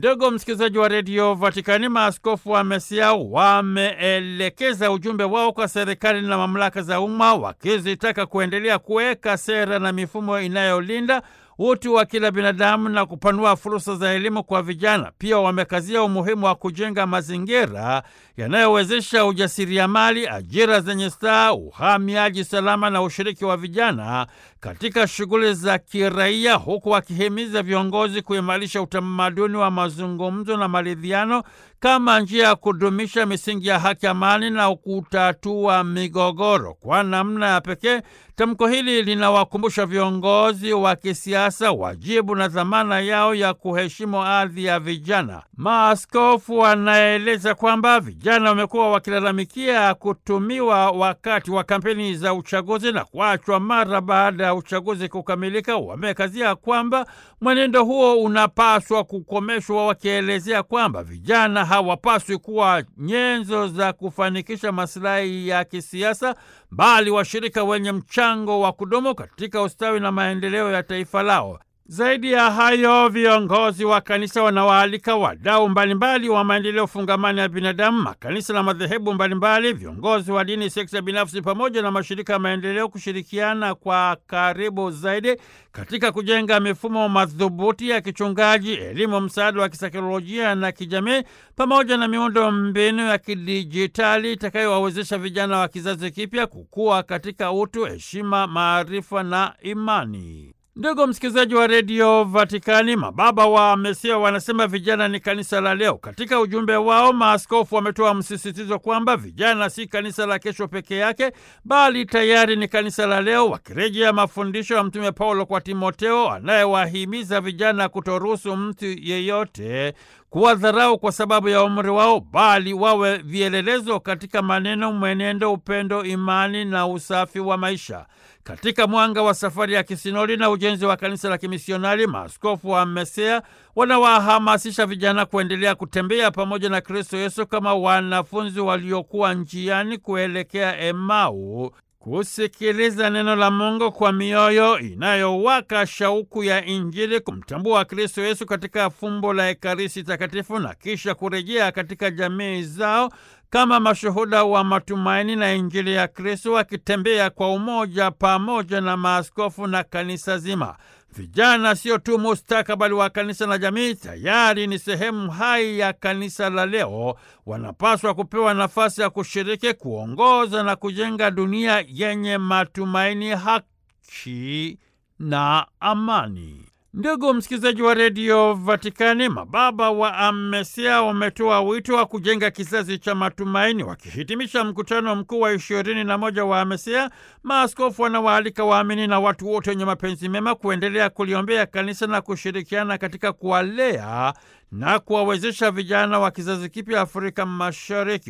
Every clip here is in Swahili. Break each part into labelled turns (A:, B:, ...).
A: Ndugu msikilizaji wa redio Vatikani, maaskofu wa Mesia wameelekeza ujumbe wao kwa serikali na mamlaka za umma wakizitaka kuendelea kuweka sera na mifumo inayolinda utu wa kila binadamu na kupanua fursa za elimu kwa vijana. Pia wamekazia umuhimu wa kujenga mazingira yanayowezesha ujasiriamali, ajira zenye staa, uhamiaji salama na ushiriki wa vijana katika shughuli za kiraia, huku wakihimiza viongozi kuimarisha utamaduni wa mazungumzo na maridhiano kama njia ya kudumisha misingi ya haki, amani na kutatua migogoro. Kwa namna ya pekee, tamko hili linawakumbusha viongozi wa kisiasa wajibu na dhamana yao ya kuheshimu ardhi ya vijana. Maaskofu wanaeleza kwamba vijana wamekuwa wakilalamikia kutumiwa wakati wa kampeni za uchaguzi na kuachwa mara baada ya uchaguzi kukamilika. Wamekazia kwamba mwenendo huo unapaswa kukomeshwa, wakielezea kwamba vijana hawapaswi kuwa nyenzo za kufanikisha masilahi ya kisiasa, bali washirika wenye mchango wa kudumu katika ustawi na maendeleo ya taifa lao. Zaidi ya hayo, viongozi wa kanisa wanawaalika wadau mbalimbali wa maendeleo fungamani ya binadamu, makanisa na madhehebu mbalimbali, viongozi wa dini, sekta binafsi, pamoja na mashirika ya maendeleo kushirikiana kwa karibu zaidi katika kujenga mifumo madhubuti ya kichungaji, elimu, msaada wa kisaikolojia na kijamii, pamoja na miundo mbinu ya kidijitali itakayowawezesha vijana wa kizazi kipya kukua katika utu, heshima, maarifa na imani. Ndugu msikilizaji wa redio Vatikani, mababa wa Mesia wanasema vijana ni kanisa la leo. Katika ujumbe wao, maaskofu wametoa msisitizo kwamba vijana si kanisa la kesho peke yake, bali tayari ni kanisa la leo, wakirejea mafundisho ya Mtume Paulo kwa Timoteo anayewahimiza vijana kutoruhusu mtu yeyote kuwadharau kwa sababu ya umri wao, bali wawe vielelezo katika maneno, mwenendo, upendo, imani na usafi wa maisha. Katika mwanga wa safari ya kisinodi na ujenzi wa kanisa la kimisionari, maaskofu wa Mesea wanawahamasisha vijana kuendelea kutembea pamoja na Kristo Yesu kama wanafunzi waliokuwa njiani kuelekea Emau, kusikiliza neno la Mungu kwa mioyo inayowaka shauku ya Injili, kumtambua Kristo Yesu katika fumbo la Ekaristi Takatifu na kisha kurejea katika jamii zao kama mashuhuda wa matumaini na Injili ya Kristo, wakitembea kwa umoja pamoja na maaskofu na kanisa zima. Vijana sio tu mustakabali wa kanisa na jamii, tayari ni sehemu hai ya kanisa la leo. Wanapaswa kupewa nafasi ya kushiriki, kuongoza na kujenga dunia yenye matumaini, haki na amani. Ndugu msikilizaji wa redio Vatikani, mababa wa Amesia wametoa wito wa kujenga kizazi cha matumaini. Wakihitimisha mkutano mkuu wa ishirini na moja wa Amesia, maaskofu wanawaalika waamini na watu wote wenye mapenzi mema kuendelea kuliombea kanisa na kushirikiana katika kuwalea na kuwawezesha vijana wa kizazi kipya Afrika Mashariki.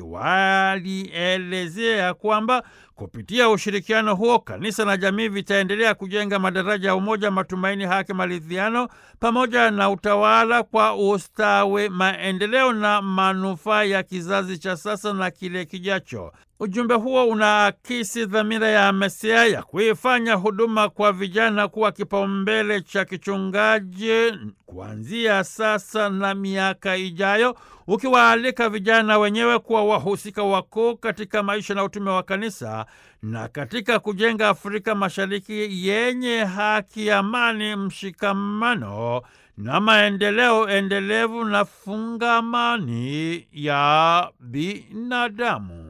A: Walielezea kwamba kupitia ushirikiano huo kanisa na jamii vitaendelea kujenga madaraja ya umoja, matumaini, haki, maridhiano pamoja na utawala kwa ustawi, maendeleo na manufaa ya kizazi cha sasa na kile kijacho. Ujumbe huo unaakisi dhamira ya Mesia ya kuifanya huduma kwa vijana kuwa kipaumbele cha kichungaji kuanzia sasa na miaka ijayo, ukiwaalika vijana wenyewe kuwa wahusika wakuu katika maisha na utume wa kanisa na katika kujenga Afrika Mashariki yenye haki, amani, mshikamano na maendeleo endelevu na fungamani ya binadamu.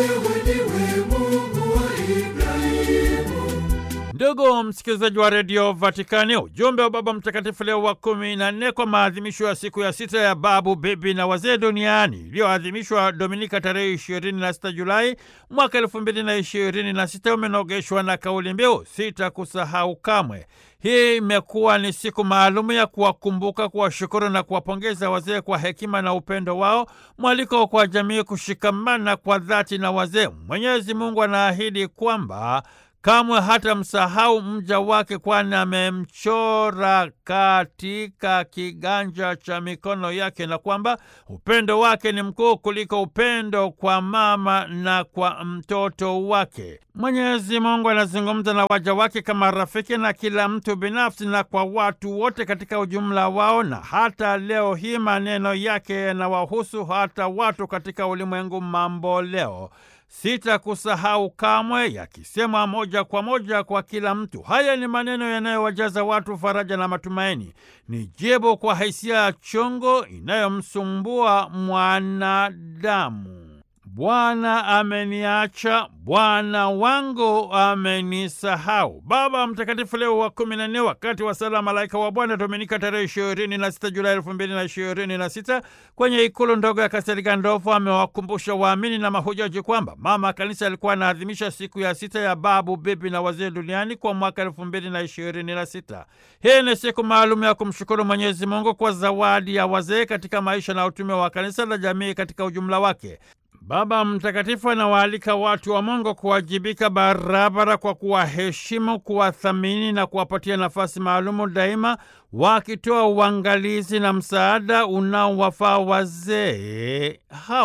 A: Ndugu msikilizaji wa redio Vatikani, ujumbe wa Baba Mtakatifu Leo wa kumi na nne kwa maadhimisho ya siku ya sita ya babu, bibi na wazee duniani iliyoadhimishwa Dominika tarehe ishirini na sita Julai mwaka elfu mbili na ishirini na sita umenogeshwa na kauli mbiu sita kusahau kamwe. Hii imekuwa ni siku maalumu ya kuwakumbuka, kuwashukuru na kuwapongeza wazee kwa hekima na upendo wao, mwaliko kwa jamii kushikamana kwa dhati na wazee. Mwenyezi Mungu anaahidi kwamba kamwe hata msahau mja wake, kwani amemchora katika kiganja cha mikono yake, na kwamba upendo wake ni mkuu kuliko upendo kwa mama na kwa mtoto wake. Mwenyezi Mungu anazungumza na waja wake kama rafiki na kila mtu binafsi na kwa watu wote katika ujumla wao, na hata leo hii maneno yake yanawahusu hata watu katika ulimwengu mambo leo. Sitakusahau kamwe, yakisemwa moja kwa moja kwa kila mtu. Haya ni maneno yanayowajaza watu faraja na matumaini. Ni jibu kwa hisia ya chungu inayomsumbua mwanadamu. Bwana ameniacha, Bwana wangu amenisahau. Baba Mtakatifu Leo wa kumi na nne, wakati wa sala Malaika wa Bwana, Dominika tarehe ishirini na sita Julai elfu mbili na ishirini na sita kwenye ikulu ndogo ya Kastel Gandolfo amewakumbusha waamini na mahujaji kwamba Mama Kanisa alikuwa anaadhimisha siku ya sita ya babu, bibi na wazee duniani kwa mwaka elfu mbili na ishirini na sita. Hii ni siku maalum ya kumshukuru Mwenyezi Mungu kwa zawadi ya wazee katika maisha na utume wa kanisa la jamii katika ujumla wake. Baba Mtakatifu anawaalika watu wa Mungu kuwajibika barabara kwa kuwaheshimu, kuwathamini na kuwapatia nafasi maalumu daima, wakitoa uangalizi na msaada unaowafaa wazee hawa.